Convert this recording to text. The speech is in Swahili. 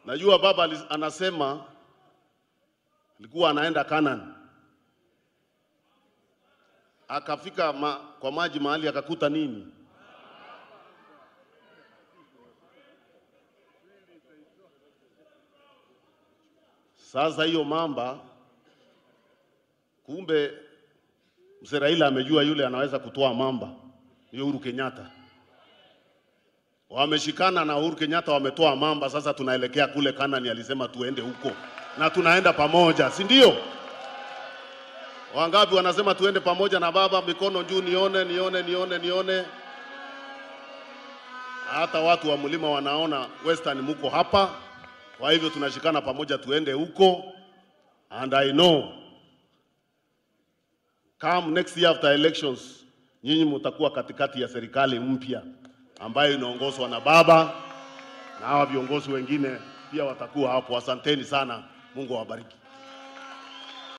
Najua baba alis- anasema alikuwa anaenda Canaan, akafika ma, kwa maji mahali akakuta nini? Sasa hiyo mamba, kumbe mzee Raila amejua yule anaweza kutoa mamba, ni Uhuru Kenyatta. Wameshikana na Uhuru Kenyatta, wametoa mamba. Sasa tunaelekea kule Kanani, alisema tuende huko na tunaenda pamoja, si ndio? Wangapi wanasema tuende pamoja na baba? Mikono juu, nione, nione, nione, nione. Hata watu wa mlima wanaona Western muko hapa, kwa hivyo tunashikana pamoja, tuende huko, and I know come next year after elections, nyinyi mtakuwa katikati ya serikali mpya ambayo inaongozwa na baba na hawa viongozi wengine pia watakuwa hapo. Asanteni sana, Mungu awabariki.